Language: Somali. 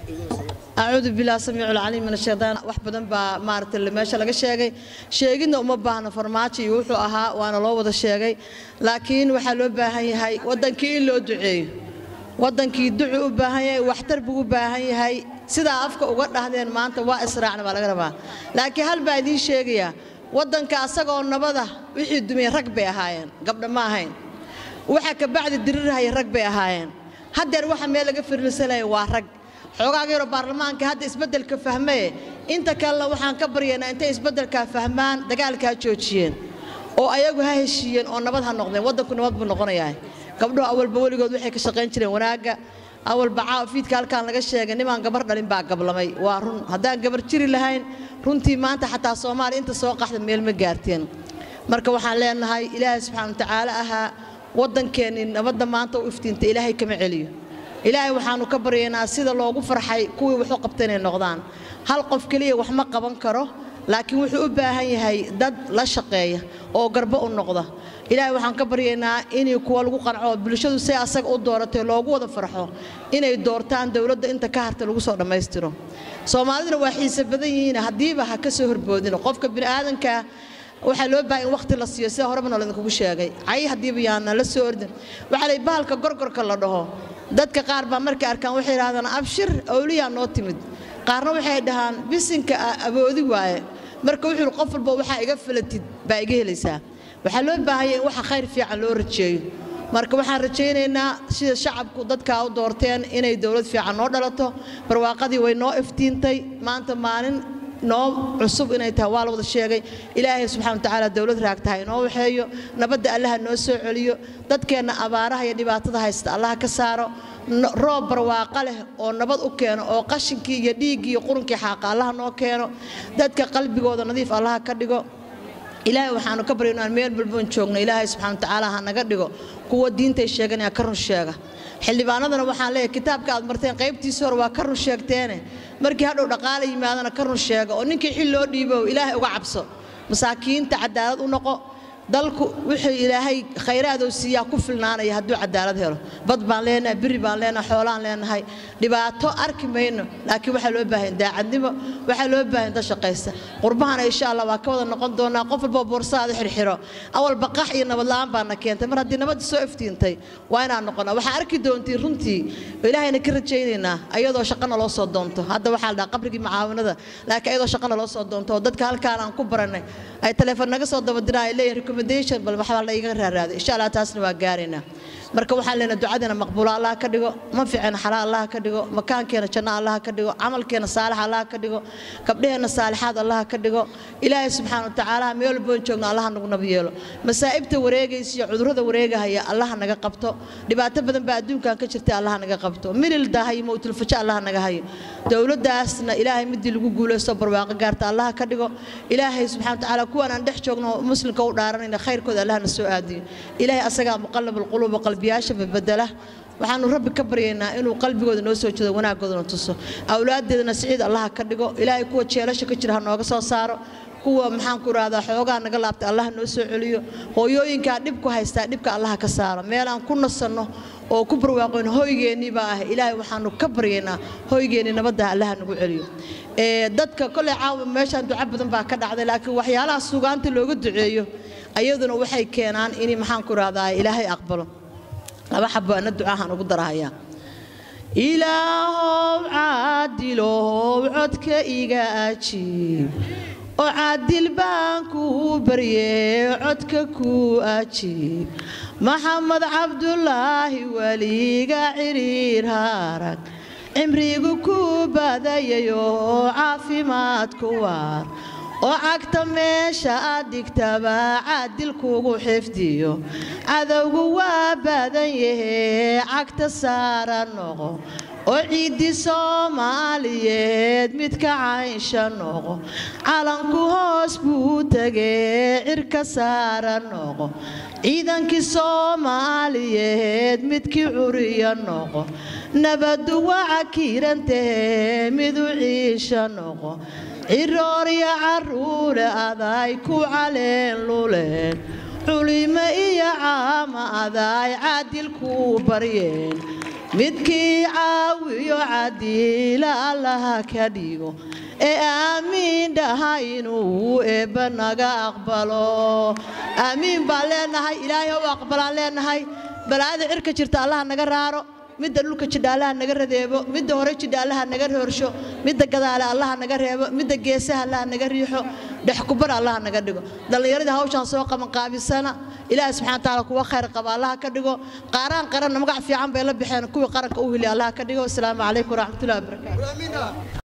acuudu bilah samiicu lcaliim min ashaytaan wax badan baa maaragtay meesha laga sheegay sheegidna uma baahna farmaajo iyo wuxuu ahaa waana loo wada sheegay laakiin waxaa loo baahan yahay waddankii in loo duceeyo waddankii ducu u baahan yahay waxtar buu u baahan yahay sidaa afka uga dhahdeen maanta waa israacna baa laga rabaa laakiin hal baa idiin sheegayaa waddanka asagoo nabada wixii dumiyey rag bay ahaayeen gabdha ma ahayn waxa kabacdi dirirhaya rag bay ahaayeen haddeer waxa meel laga firilsanaya waa rag xoogaaga yaroo baarlamaanka hadda isbeddelka fahmaye inta kalena waxaan ka baryaynaa intay isbeddelkaa fahmaan dagaalka ha joojiyeen oo ayagu ha heshiiyeen oo nabad ha noqdeen waddanku nabad buu noqonayaa gabdhuhu awalba weligood waxay ka shaqayn jireen wanaagga awalba caafiidka halkaan laga sheegay nimaan gabar dhalin baa gablamay waa run haddaan gabar jiri lahayn runtii maanta xataa soomaaliya inta soo qaxda meel ma gaarteen marka waxaan leenahay ilaahay subxaana watacaala ahaa waddankeennii nabadda maanta u iftiinta ilaahay kama celiyo ilaahay waxaannu ka baryaynaa sida loogu farxay kuwii waxu qabta inay noqdaan hal qof keliya wax ma qaban karo laakiin wuxuu u baahan yahay dad la shaqeeya oo garbo u noqda ilaahay waxaan ka baryaynaa inay kuwa lagu qanco bulshadu say asaga u dooratay loogu wada farxo inay doortaan dowladda inta ka harta lagu soo dhammaystiro soomaaliduna waa xiise badan yihiin haddiiba ha ka soo horboodin qofka bini'aadankaa waxaa loo baahay in wakhti la siiyo sida horeba noolidinkugu sheegay cay haddiiba yaana la soo ordin waxaa lay bahalka gorgorka la dhaho dadka qaar baa markay arkaan waxay yidhahdaan abshir awliyaa noo timid qaarna waxay dhahaan bisinka aboodi waaye marka wuxuu qof walba waxaa iga falatid baa iga helaysaa waxaa loo baahanya in waxa khayr fiican loo rajeeyo marka waxaan rajaynaynaa sida shacabku dadkaa u doorteen inay dowlad fiican noo dhalato barwaaqadii way noo iftiintay maanta maalin noo cusub inay tahay waa la wada sheegay ilaahay subxana watacaala dowlad raagtaha inoo waxeeyo nabadda allaha noo soo celiyo dadkeenna abaaraha iyo dhibaatada haysta allaha ka saaro roob barwaaqo leh oo nabad u keeno oo qashinkii iyo dhiiggii iyo qurunkii xaaqa allaha noo keeno dadka qalbigooda nadiif allaha ka dhigo ilaahay waxaanu ka barya inaan meel balboon joogno ilaahay subxana watacaala ha naga dhigo kuwa diintay sheeganaya ka run sheega xildhibaanadana waxaan leeyahay kitaabka aad marteen qaybtiisa hore waa ka run sheegteene markii hadhow dhaqaale yimaadana ka run sheega oo ninkii xil loo dhiibo ilaahay uga cabso masaakiinta cadaalad u noqo dalku wuxuu ilaahay khayraadoo siiyaa ku filnaanaya hadduu cadaalad helo bad baan leenahay biri baan leenahay xoolaan leenahay dhibaato arki mayno laakiin waxaa loo baahan daacadnimo waxaa loo baahan dad shaqaysta qurbahana insha allah waa ka wada noqon doonaa qof walba boorsaada xirxiro awal baqax iyo nabad la'aan baana keentay mar haddii nabadda soo iftiintay waa inaan noqonaa waxaa arki doontiin runtii ilaahayna ka rajaynaynaa ayadoo shaqana loo soo doonto hadda waxaa la dhaha qabrigii mucaawinada laakiin ayadoo shaqana loo soo doonto oo dadka halkaan aan ku baranay ay telefoon naga soo dabadiraan ay leeyihin recommendation bal waxbaa la iga raaraaday insha allah taasna waa gaaraynaa marka waxaan leenahay ducadina maqbuulo allah ka dhigo manficina xalaa allah ka dhigo makaankeena janno allah ka dhigo camalkeena saalix allah ka dhigo gabdhaheenna saalixaad allah ka dhigo ilaahay subxaana watacaala meel walboon joogno allah nagu nab yeelo masaa'ibta wareegaysa iyo cudurrada wareegahaya allah naga qabto dhibaato badan baa adduunkan ka jirta allah naga qabto milil daahay mowtulfajo allah naga hayo dowladdaasna ilaahay midii lagu guulaysto barwaaqo gaarta allah ka dhigo ilaahay subxana watacaala kuwaan aan dhex joogno muslimka u dhaaranayna khayrkooda allah na soo aadiyo ilaahay asagaa muqallab alquluuba qalbiyaasha babedela waxaanu rabbi ka baryaynaa inuu qalbigooda noo soo jeedo wanaaggoodana tuso awlaaddeedana siciid allaha ka dhigo ilaahay kuwa jeelasha ka jira ha nooga soo saaro kuwa maxaan ku rahdaa xoogaa naga laabtay allah noo soo celiyo hooyooyinkaa dhib ku haystaa dhibka allaha ka saaro meelaan ku nasanno oo ku barwaaqoyn hoygeennii baa ah ilaahay waxaanu ka baryaynaa hoygeennii nabadda allaha nagu celiyo dadka koley caawa meeshaan duco badan baa ka dhacday laakiin waxyaalaha sugaanta looga duceeyo ayaduna waxay keenaan in maxaan ku rahdaa ilaahay aqbalo laba xabo ana ducaahan ugu darahayaa ilaahow caadilow codka iga ajiib oo caadil baan kuu barye codka kuu ajiib maxamed cabdulaahi weliga ciriir harag cimrigu kuu badayayoo caafimaad ku waar oo cagta meesha aad dhigtaba caadil kugu xifdiyo cadowgu waa badan yahee cagta saara noqo oo ciiddi soomaaliyeed midka caynsha noqo calanku hoos buu tegee cirka saara noqo ciidankii soomaaliyeed midkii curiya noqo nabaddu waca kiirantahee midu ciisha noqo ciroorya carruule aday ku caleen luleen culimo iyo caama aday caadil kuu baryeen midkii caawiyo cadiila allaha ka dhigo ee aamiin dhaha inuu eebba naga aqbalo aamiin baan leenahay ilaahay u aqbalaan leenahay balaayada cirka jirta allaha naga raaro midda dhulka jidhaalaha naga radeebo midda hore jidhaalaha naga hoorsho midda gadaale allaha naga reebo midda geesaha allaha naga riixo dhexkubar allaha naga dhigo dhallinyaradii hawshaan soo qabanqaabisana ilaahi subxana watacaala kuwa khayr qaba allaha ka dhigo qaaraan qaranna magac fiican bay la baxeen kuwii qaranka u heli allaha ka dhigo asalaamu calaykum waraxmatullahi wabarakaatu